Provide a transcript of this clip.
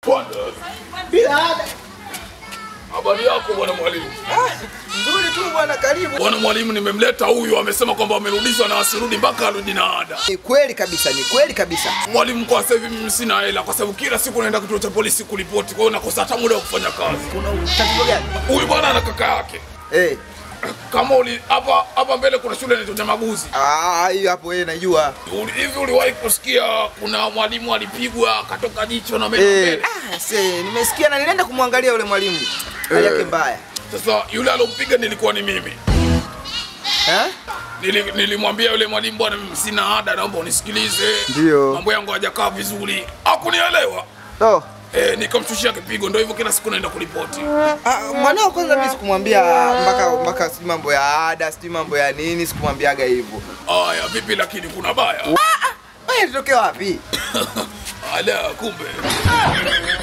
Twende. Bila ada. Habari yako bwana mwalimu? Ah, nzuri tu bwana, karibu. Bwana mwalimu, nimemleta huyu, amesema kwamba amerudishwa na asirudi mpaka arudi na ada. Ni kweli kabisa, ni kweli kabisa. Mwalimu, kwa sasa hivi mimi sina hela, kwa sababu kila siku naenda kituo cha polisi kuripoti, kwa hiyo nakosa hata muda wa kufanya kazi. Kuna tatizo gani? Huyu bwana ana kaka yake Eh, kama uli hapa hapa mbele kuna shule inaitwa Nyamaguzi. ah, hiyo hapo yeye najua. Uli- Hivi uliwahi kusikia kuna mwalimu alipigwa akatoka jicho na meno Eh, mbele? ah, se, nimesikia na nilienda kumwangalia yule mwalimu. Hali yake Eh. mbaya. Sasa yule alompiga nilikuwa ni mimi. Eh? Nili- Nilimwambia yule mwalimu, bwana, mimi sina ada, naomba unisikilize, Ndio. mambo yangu hajakaa vizuri. Hakunielewa. Oh. Eh, nikamshushia kipigo, ndio hivyo, kila siku naenda kuripoti. Ah, mwanao kwanza mimi sikumwambia mpaka mpaka sijui mambo ya ada, sijui mambo ya nini, sikumwambiaga hivyo. Aya, vipi lakini kuna baya? Wewe tutokea wapi? Ala, kumbe